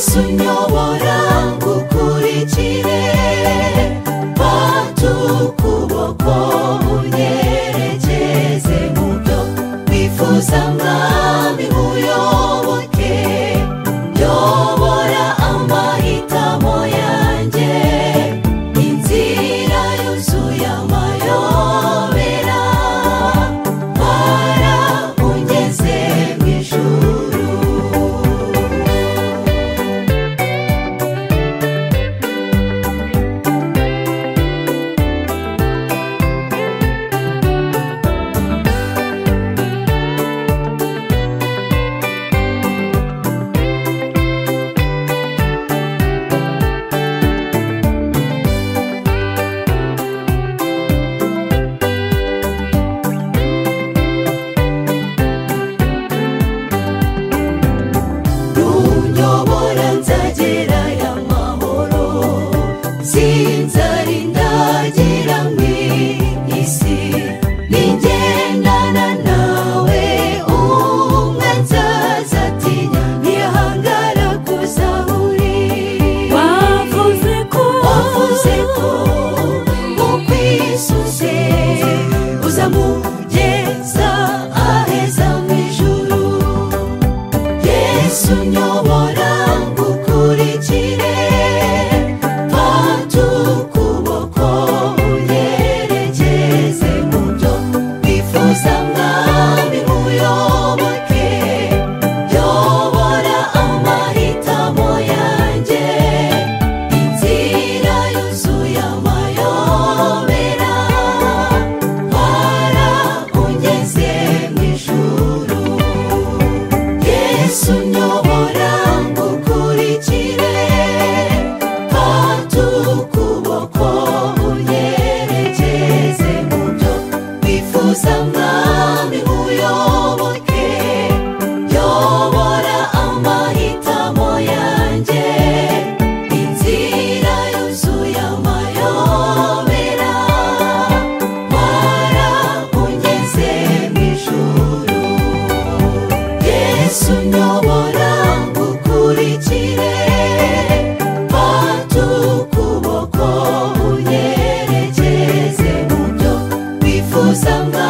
sunyobora ngukurikire fata ukuboko unyerekeze mu byo wifuza mwami uyoboke yobora amahitamo yanjye inzira yuzuye amayobera bara ungeze mu ijuru runyobora nzagerayo amahoro sinzarindagira mu isi nigendana nawe umwe nzazatinya ntihangara kuza uri wavuze ko wavuze ko ukwisuze uzamugeza aheza mu ijuru yesu nyobora ngukurikire fata ukuboko unyerekeze mu byo wifuza mwami uyoboke yobora amahitamo yanjye inzira yuzuye amayobera bara ungeze mu ijuru yesu nyobora ngukurikire fata ukuboko unyerekeze mu byo wifuza mwami uyoboke yobora amahitamo yanjye inzira yuzuye amayobera bara ungeze mu ijuru yesu nyobora ngukurikire fata ukuboko unyerekeze mu byo wifuza mwa